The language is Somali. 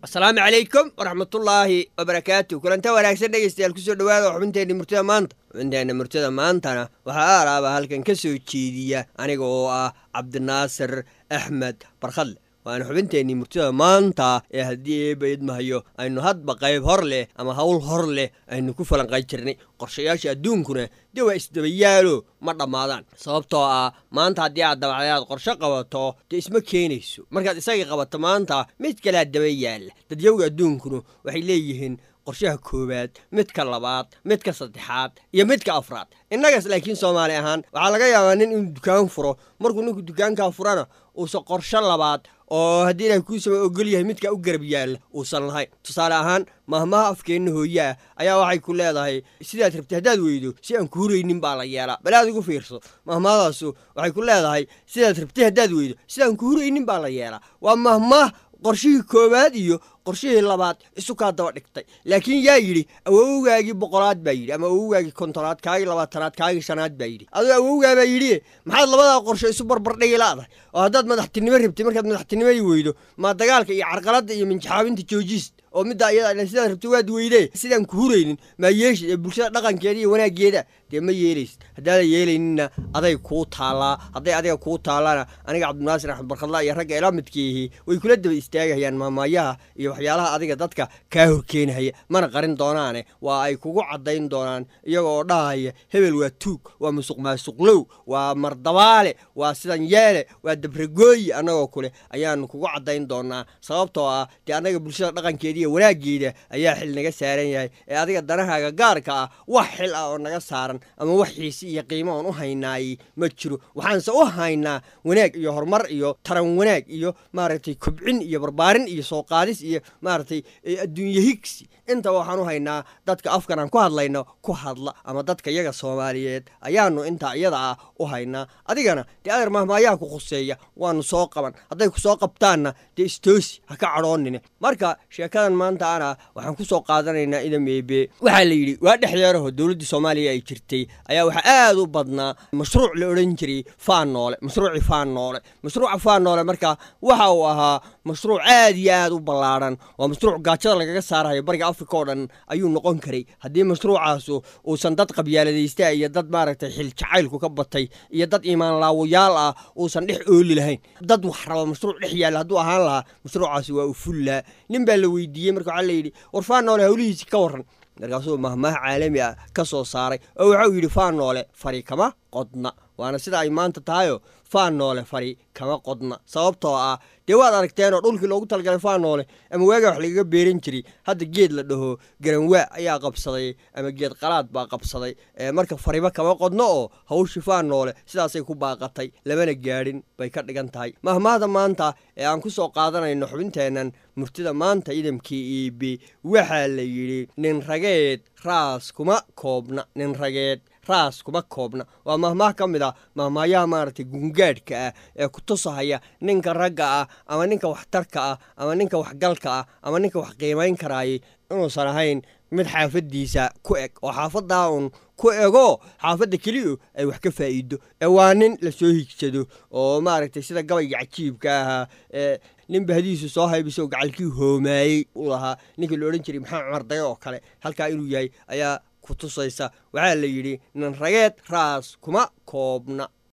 asalaamu calaykum waraxmatullaahi wabarakaatu kulanta wanaagsan dhegeystayaal kusoo dhawaada xubinteenna murtida maanta xubinteenna murtida maantana waxaa aalaaba halkan ka soo jeediya aniga oo ah cabdinaasir axmed barkhadle waana xubinteennii murtida maanta ee haddii eeba idmahayo aynu hadba qayb hor leh ama hawl hor leh aynu ku falanqay jirnay qorshayaasha adduunkuna dee waa isdabayaalo ma dhammaadaan sababtoo ah maanta haddii aad dabacday aad qorsho qabato dee isma keenayso markaad isagii qabato maanta mid kalea daba yaalla dadyawga adduunkuna waxay leeyihiin qorshaha koowaad midka labaad midka saddexaad iyo midka afraad innagaas laakiin soomaali ahaan waxaa laga yaabaa nin inuu dukaan furo markuu ninku dukaankaa furana uusan qorsho labaad oo haddii ilaah kuusama ogol yahay midkaa u garab yaalla uusan lahayn tusaale ahaan mahmaha afkeenna hooyaa ayaa waxay ku leedahay sidaad rabtay haddaad weydo si aan ku huraynin baa la yeelaa bal aad igu fiirso mahmahadaasu waxay ku leedahay sidaad rabtay haddaad weydo sidaan ku huraynin baa la yeelaa waa mahmah qorshihii koowaad iyo qorshihii labaad isu kaa daba dhigtay laakiin yaa yidhi awowgaagii boqolaad baa yidhi ama awowgaagii kontonaad kaagii labaatanaad kaagii shanaad baa yidhi adoo awowgaa baa yidhi maxaad labadaa qorsho isu barbardhigi laadahay oo haddaad madaxtinimo rabtay markaad madaxtinimadii weydo maa dagaalka iyo carqaladda iyo minjaxaabinta joojiist oo middaa iyada sidaad rabtay waad weydee sidaan ku huraynin maa yeeshid ee bulshada dhaqankeeda iyo wanaaggeeda dee ma yeelaysid haddaadan yeelayninna aday kuu taallaa hadday adiga kuu taallana aniga cabdinaasir axmed barkhadla iyo ragga ila midkiihi way kula daba istaagahayaan maamaayaha iyo waxyaalaha adiga dadka kaa horkeenahaya mana qarin doonaane waa ay kugu caddayn doonaan iyaga oo dhahaya hebel waa tuug waa musuq maasuqlow waa mardabaale waa sidan yeele waa dabragooyi annagoo kule ayaanu kugu caddayn doonaa sababtoo ah dee annaga bulshada dhaqankeeda iyo wanaaggeeda ayaa xil naga saaran yahay ee adiga danahaaga gaarka ah wax xil ah oo naga saaran ama wax xiisi iyo qiimo oon u haynaayey ma jiro waxaanse u haynaa wanaag iyo horumar iyo taran wanaag iyo maaragtay kobcin iyo barbaarin iyo soo qaadis iyo maaragtay adduunye higsi inta waxaan u haynaa dadka afkan aan ku hadlayno ku hadla ama dadka iyaga soomaaliyeed ayaanu intaa iyada ah u haynaa adigana dee adeer mahmaayaha ku khuseeya waanu soo qaban hadday ku soo qabtaanna dee istoosi ha ka cadhoonine marka sheekadan maanta ana waxaan ku soo qaadanaynaa idameebe waxaa la yidhi waa dhexdeeraho dowladdii soomaaliya ay jirtay ayaa waxaa aad u badnaa mashruuc la odhan jiray faan noole mashruucii faan noole mashruuca faan noole marka waxa uu ahaa mashruuc aad iyo aad u ballaadhan waa mashruuc gaajada lagaga saarayo bariga afrika oo dhan ayuu noqon karay haddii mashruucaasu uusan dad qabyaaladaysta iyo dad maaragtay xil jacaylku ka batay iyo dad iimaan laawayaal ah uusan dhex ooli lahayn dad wax raba mashruuc dhex yaalla hadduu ahaan lahaa mashruucaasi waa u fullaa nin baa la weydiiyey marka waxaa layidhi war faan noole hawlihiisi ka warran markaasuu mahmaha caalami ah ka soo saaray oo waxau yidhi faan noole fari kama qodna waana sida ay maanta tahayo faan noole fari kama qodna sababtoo ah dee waad aragteenoo dhulkii loogu talagalay faan noole ama waagaa wax lagaga beeran jiray hadda geed la dhaho garanwaa ayaa qabsaday ama geed qalaad baa qabsaday marka fariba kama qodno oo hawshii faan noole sidaasay ku baaqatay lamana gaadhin bay ka dhigan tahay mahmaahda maanta ee aan ku soo qaadanayno xubinteennan murtida maanta idamkii iibi waxaa la yidhi nin rageed raas kuma koobna nin rageed raas kuma koobna waa mahmaah ka mid ah mahmaayaha maaragtay gungaadhka ah ee ku tusahaya ninka ragga ah ama ninka waxtarka ah ama ninka waxgalka ah ama ninka wax qiimayn karaayay inuusan ahayn mid xaafaddiisa ku eg oo xaafaddaa uun ku ego xaafadda keliya ay wax ka faa'iido ee waa nin lasoo higsado oo maaragtay sida gabayga cajiibka ahaa ee nin bahdihiisu soo haybisoo gacalkii hoomaayey u lahaa ninkii la odhan jiray maxamed cumar dayo oo kale halkaa inuu yahay ayaa kutusaysa waxaa la yidhi nin rageed raas kuma koobna